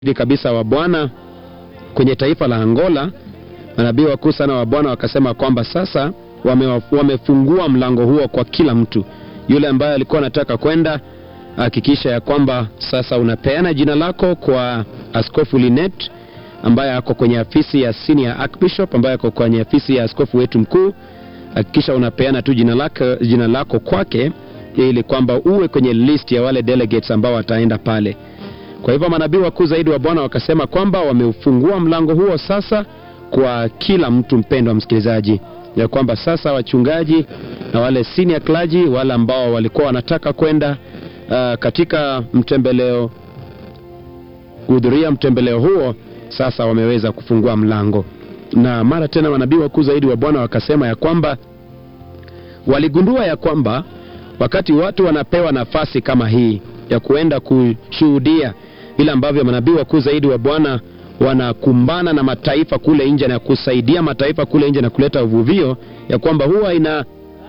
kabisa wa Bwana kwenye taifa la Angola, manabii wakuu sana wa Bwana wakasema kwamba sasa wame, wamefungua mlango huo kwa kila mtu yule ambaye alikuwa anataka kwenda, hakikisha ya kwamba sasa unapeana jina lako kwa Askofu Linet ambaye ako kwenye afisi ya senior archbishop, ambaye ako kwenye afisi ya askofu wetu mkuu. Hakikisha unapeana tu jina lako, jina lako kwake ili kwamba uwe kwenye list ya wale delegates ambao wataenda pale. Kwa hivyo manabii wakuu zaidi wa Bwana wakasema kwamba wameufungua mlango huo sasa kwa kila mtu, mpendwa msikilizaji, ya kwamba sasa wachungaji na wale senior clergy, wale ambao walikuwa wanataka kwenda uh, katika mtembeleo kuhudhuria mtembeleo huo sasa wameweza kufungua mlango. Na mara tena manabii wakuu zaidi wa Bwana wakasema ya kwamba waligundua ya kwamba wakati watu wanapewa nafasi kama hii ya kuenda kushuhudia vile ambavyo manabii wakuu zaidi wa Bwana wanakumbana na mataifa kule nje na kusaidia mataifa kule nje na kuleta uvuvio, ya kwamba huwa ina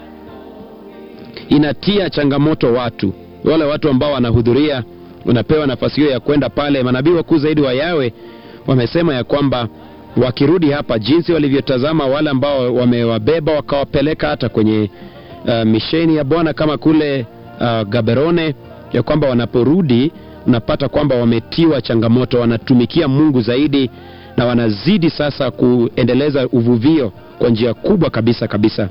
inatia changamoto watu wale watu ambao wanahudhuria wanapewa nafasi hiyo ya kwenda pale. Manabii wakuu zaidi wa Yawe wamesema ya kwamba wakirudi hapa, jinsi walivyotazama wale ambao wamewabeba wakawapeleka hata kwenye uh, misheni ya Bwana kama kule uh, Gaberone, ya kwamba wanaporudi unapata kwamba wametiwa changamoto, wanatumikia Mungu zaidi na wanazidi sasa kuendeleza uvuvio kwa njia kubwa kabisa kabisa.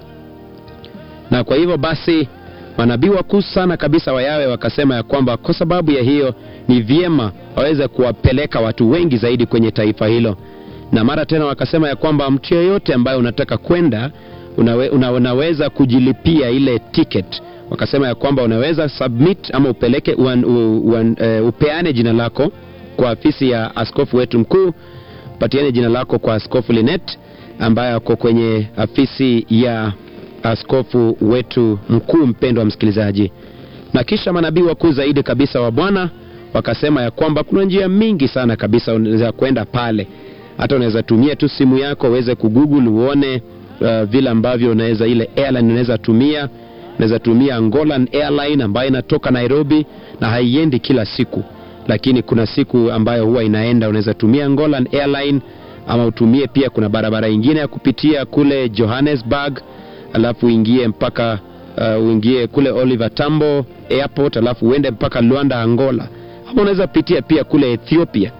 Na kwa hivyo basi manabii wakuu sana kabisa wa Yawe wakasema ya kwamba kwa sababu ya hiyo ni vyema waweze kuwapeleka watu wengi zaidi kwenye taifa hilo, na mara tena wakasema ya kwamba mtu yeyote ambaye unataka kwenda unawe, una, unaweza kujilipia ile ticket. Wakasema ya kwamba unaweza submit ama upeleke uan, uan, uh, upeane jina lako kwa afisi ya askofu wetu mkuu, patiane jina lako kwa askofu Linet ambaye ako kwenye afisi ya askofu wetu mkuu, mpendwa msikilizaji. Na kisha manabii wakuu zaidi kabisa wa Bwana wakasema ya kwamba kuna njia mingi sana kabisa za kwenda pale. Hata unaweza tumia tu simu yako uweze kugoogle uone uh, vile ambavyo unaweza ile airline unaweza tumia. Unaweza tumia Angolan Airline ambayo inatoka Nairobi na haiendi kila siku, lakini kuna siku ambayo huwa inaenda. Unaweza tumia Angolan Airline ama utumie pia, kuna barabara ingine ya kupitia kule Johannesburg alafu uingie mpaka uh, uingie kule Oliver Tambo Airport alafu uende mpaka Luanda Angola, ama unaweza pitia pia kule Ethiopia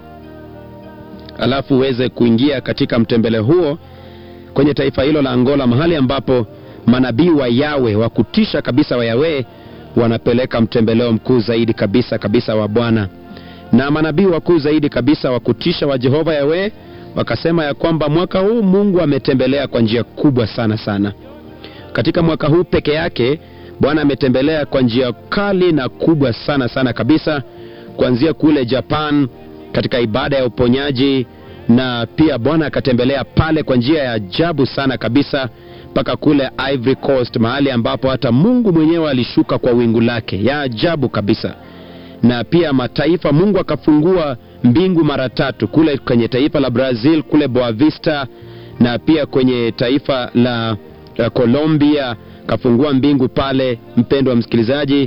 alafu uweze kuingia katika mtembele huo kwenye taifa hilo la Angola, mahali ambapo manabii wa Yawe wa kutisha kabisa wa Yawe wanapeleka mtembeleo mkuu zaidi kabisa kabisa wa Bwana. Na manabii wakuu zaidi kabisa wa kutisha wa Jehova Yawe wakasema ya kwamba mwaka huu Mungu ametembelea kwa njia kubwa sana sana katika mwaka huu peke yake Bwana ametembelea kwa njia kali na kubwa sana sana kabisa, kuanzia kule Japan katika ibada ya uponyaji, na pia Bwana akatembelea pale kwa njia ya ajabu sana kabisa mpaka kule Ivory Coast, mahali ambapo hata Mungu mwenyewe alishuka kwa wingu lake ya ajabu kabisa. Na pia mataifa, Mungu akafungua mbingu mara tatu kule kwenye taifa la Brazil kule Boa Vista, na pia kwenye taifa la Colombia kafungua mbingu pale, mpendwa msikilizaji,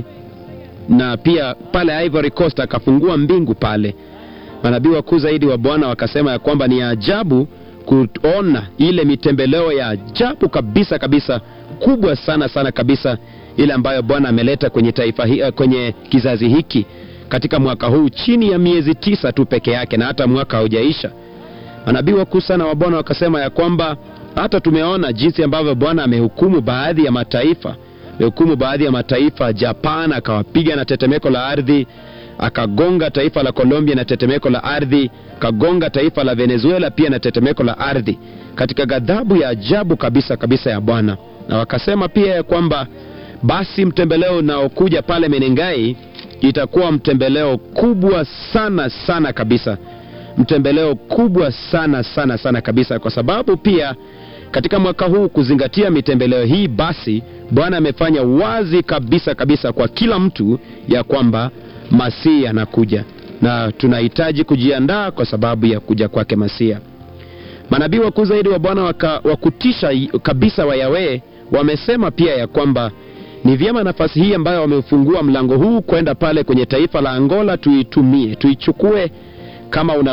na pia pale Ivory Coast akafungua mbingu pale. Manabii wakuu zaidi wa Bwana wakasema ya kwamba ni ajabu kuona ile mitembeleo ya ajabu kabisa kabisa, kubwa sana sana kabisa, ile ambayo Bwana ameleta kwenye taifa hi, kwenye kizazi hiki katika mwaka huu chini ya miezi tisa tu peke yake, na hata mwaka haujaisha. Manabii wakuu sana wa Bwana wakasema ya kwamba hata tumeona jinsi ambavyo Bwana amehukumu baadhi ya mataifa, amehukumu baadhi ya mataifa. Japan akawapiga na tetemeko la ardhi, akagonga taifa la Colombia na tetemeko la ardhi, akagonga taifa la Venezuela pia na tetemeko la ardhi, katika ghadhabu ya ajabu kabisa kabisa ya Bwana. Na wakasema pia ya kwamba basi mtembeleo unaokuja pale Menengai itakuwa mtembeleo kubwa sana sana kabisa mtembeleo kubwa sana sana sana kabisa, kwa sababu pia katika mwaka huu kuzingatia mitembeleo hii, basi Bwana amefanya wazi kabisa kabisa kwa kila mtu ya kwamba Masihi anakuja na tunahitaji kujiandaa kwa sababu ya kuja kwake Masihi. Manabii wakuu zaidi wa Bwana wa kutisha kabisa wa Yawe wamesema pia ya kwamba ni vyema nafasi hii ambayo wamefungua mlango huu kwenda pale kwenye taifa la Angola tuitumie, tuichukue kama una